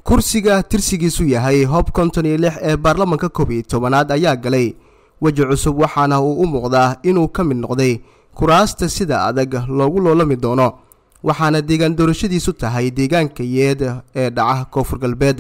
kursiga tirsigiisu yahay hob konton iyo lix ee baarlamanka koob iyo tobanaad ayaa galay weji cusub waxaana uu u muuqdaa inuu ka mid noqday kuraasta sida adag loogu loolami doono waxaana deegaan doorashadiisu tahay deegaanka yeed ee dhaca koonfur galbeed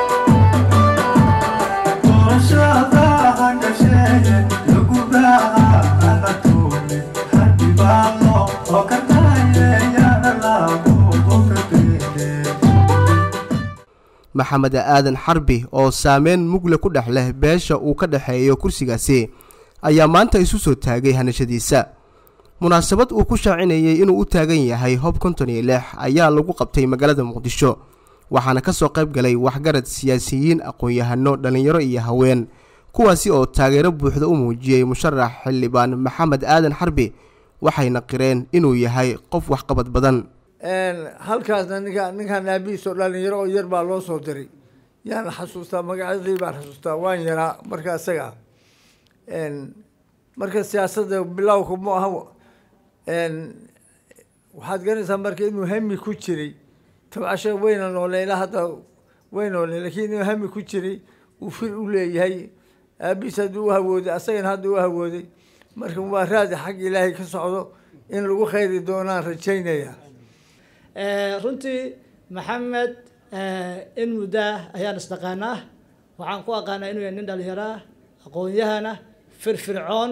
maxamed aadan xarbi oo saameyn mugle ku dhex leh beesha uu ka dhexeeyo kursigaasi ayaa maanta isu soo taagay hanashadiisa munaasabad uu ku shaacinayay inuu u taagan yahay hob konton iyo lix ayaa lagu qabtay magaalada muqdisho waxaana ka soo qayb galay waxgarad siyaasiyiin aqoon-yahano dhallinyaro iyo haween kuwaasi oo taageero buuxda u muujiyey musharax xildhibaan maxamed aadan xarbi waxayna qireen inuu yahay qof waxqabad badan halkaasna ninka ninkaan aabihiis oo dhalinyaro oo yar baa loo soo diray yaan xasuustaa magacyadii baan xasuustaa waan yaraa marka isaga marka siyaasadda bilowka mu aha waxaad garanaysaa marka inuu hami ku jiray tabcashe wayna noole ilaa hadda way noole lakiin inuu hami ku jiray uu fir u leeyahay aabihiis haddii u hawooday asagana hadda u hawooday marka waa raadi xag ilaahay ka socdo in lagu khayri doonaan rajaynaya runtii maxamed in muddaa ayaan isdhaqaanaa waxaan ku aqaanaa inuu yahay nin dhalinyaraa aqoon-yahana firfircoon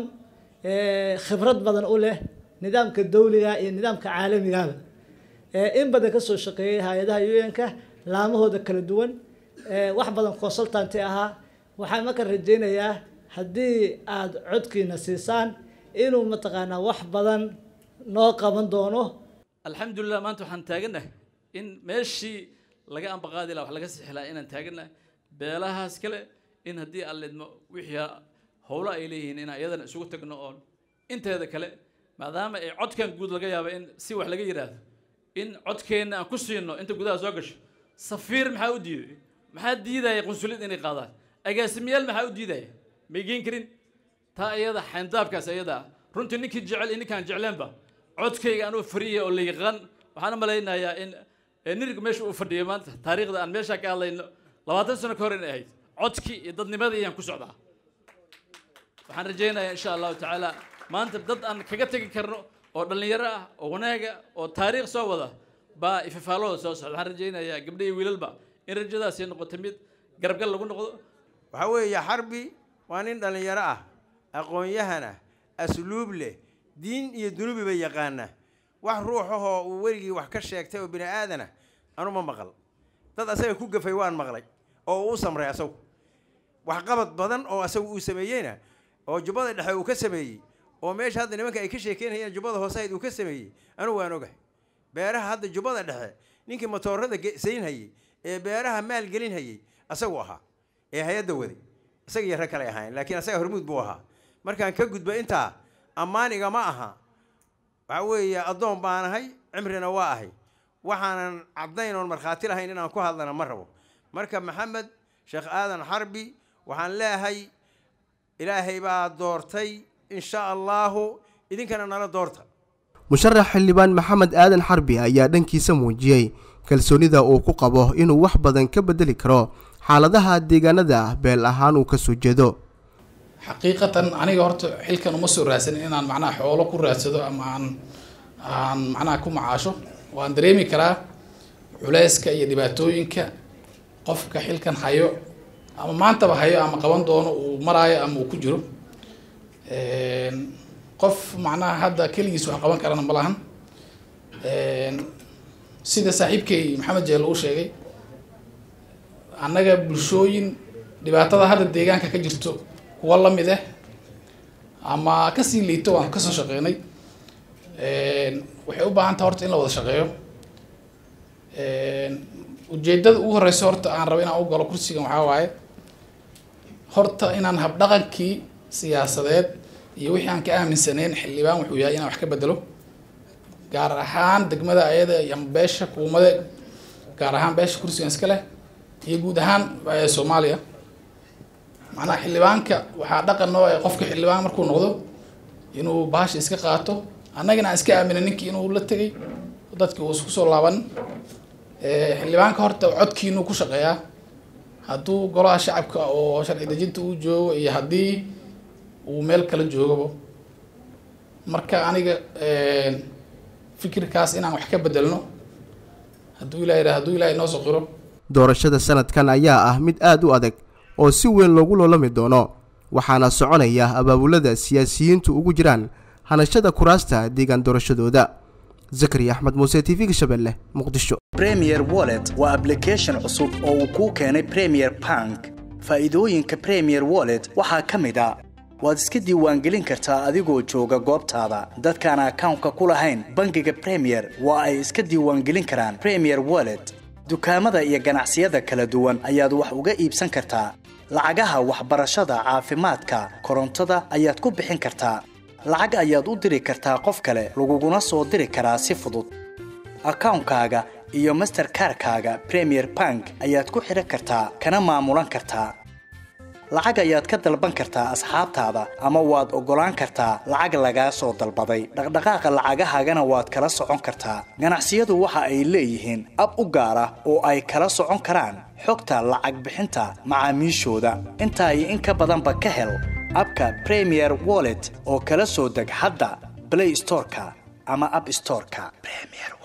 khibrad badan u leh nidaamka dawliga iyo nidaamka caalamigaba in badan kasoo shaqeeyay hay-adaha un-ka laamahooda kala duwan wax badan consultanti ahaa waxaan marka rajaynayaa haddii aada codkiina siisaan inuu mataqaanaa wax badan noo qaban doono alxamdulilah maanta waxaan taagannahay in meeshii laga ambaqaadi laha wax laga sixi laha inaan taagannahay beelahaas kale in haddii aan lidmo wixii howlo ay leeyihiin inaan iyadana isugu tagno oon inteeda kale maadaama ay codkan guud laga yaaba in si wax laga yidhaahdo in codkeenna aan ku siino inta gudaha soo gasho safiir maxaa u diiday maxaa diidaya qunsulid inay qaadaan agaasimayaal maxaa u diidaya may geen karin taa iyada xayndaabkaas iyada ah runtii ninkii jecel iyo ninkaan jecleenba codkayga anuu fariya oo la yaqaan waxaan u malaynayaa in nirigu meesha uu fadhiyo maanta taariikhda aan meeshaa ka hadlayno labaatan sano ka hor inay ahayd codkii iyo dadnimadii ayaan ku socdaa waxaan rajaynayaa insha allahu tacaala maanta dad aan kaga tegi karno oo dhallinyaro ah oo wanaaga oo taariikh soo wada baa ififaalooda soo socda waxaan rajaynayaa gabdha iyo wiilalba in rajadaasi noqoto mid garabgal lagu noqdo waxaa weeye xarbi waa nin dhallinyaro ah aqoon-yahan ah asluub leh diin iyo dunuubiba yaqaana wax ruuxahoo uu weligii wax ka sheegtay oo bini aadana anuma maqal dad asaga ku gafay waan maqlay oo uu u samray asagu waxqabad badan oo asagu uu sameeyeyna oo jubbada dhexe uu ka sameeyey oo meesha hadda nimanka ay ka sheekeynayeen jubbada hoosehayd uu ka sameeyey anugu waan ogahay beeraha hadda jubbada dhexe ninkii matoorada saynhayey ee beeraha maal gelin hayey asagu ahaa ee hay-adda waday isaga iyo rag kale ahaayeen laakiin asaga hormuud buu ahaa markaan ka gudba intaa ammaaniga ma aha waxa weeye addoon baan ahay cimrina waa ahay waxaanan caddayn oon markhaati lahayn inaan ku hadlana ma rabo marka maxamed sheekh aadan xarbi waxaan leeyahay ilaahay baa doortay insha allaahu idinkana nala doorta musharax xildhibaan maxamed aadan xarbi ayaa dhankiisa muujiyey kalsoonida uu ku qabo inuu wax badan ka bedeli karo xaaladaha deegaanada beel ahaan uu kasoo jeedo xaqiiqatan aniga horta xilkan uma soo raadsanin inaan macnaha xoolo ku raadsado ama aan aan macnaha ku macaasho waan dareemi karaa culeyska iyo dhibaatooyinka qofka xilkan hayo ama maantaba hayo ama qaban doono uu maraayo ama uu ku jiro qof macnaha hadda keligiis wax qaban karana ma lahan sida saaxiibkay maxamed jeel uu sheegay annaga bulshooyin dhibaatada hadda deegaanka ka jirto kuwa lamid ah ama kasii liito waan kasoo shaqeynay waxay u baahan taha horta in la wada shaqeeyo ujeedada ugu horeysa horta aan rabo inaan u galo kursigan waxaa waaye horta inaan habdhaqankii siyaasadeed iyo wixii aan ka aaminsaneyn xildhibaan wuxuu yahay inaan wax ka bedelo gaar ahaan degmada ayada ama beesha kuumade gaar ahaan beesha kursigan iska leh iyo guud ahaan soomaaliya macnaha xildhibaanka waxaa dhaqan noo ee qofka xildhibaan markuu noqdo inuu bahasha iska qaato annagana aan iska aamina ninkii inuu la tegay dadki uu isku soo laaban xildhibaanka horta codkiinu ku shaqeeyaa hadduu golaha shacabka oo sharci dejinta uu joogo iyo haddii uu meel kala joogaba marka aniga fikirkaas inaan wax ka bedelno hadduu ilaah yidhaha hadduu ilaah inoo soo qiro doorashada sanadkan ayaa ah mid aad u adag oo si weyn loogu loolami doono waxaana soconaya abaabulada siyaasiyiintu ugu jiraan hanashada kuraasta deegaan doorashadooda zakari axmed muuse t v-ga shabeelle muqdisho premier wallet waa ablication cusub oo uu kuu keenay premier bank faa'iidooyinka premier wallet waxaa ka mid a waad iska diiwaangelin kartaa adigoo jooga goobtaada dadkaan akawnka ku lahayn bangiga premier waa ay iska diiwaangelin karaan premier wallet dukaamada iyo ganacsiyada kala duwan ayaad wax uga iibsan kartaa lacagaha waxbarashada caafimaadka korontada ayaad ku bixin kartaa lacag ayaad u diri kartaa qof kale laguguna soo diri karaa si fudud akawnkaaga iyo masterkarkaaga premier bank ayaad ku xidhan kartaa kana maamulan kartaa lacag ayaad ka dalban kartaa asxaabtaada ama waad oggolaan kartaa lacag lagaa soo dalbaday dhaqdhaqaaqa lacagahaagana waad kala socon kartaa ganacsiyadu waxa ay leeyihiin ab u gaar ah oo ay kala socon karaan xogta lacag bixinta macaamiishooda intaa iyo in ka badanba ka hel abka premier wallet oo kala soo deg hadda blay storeka ama ab storeka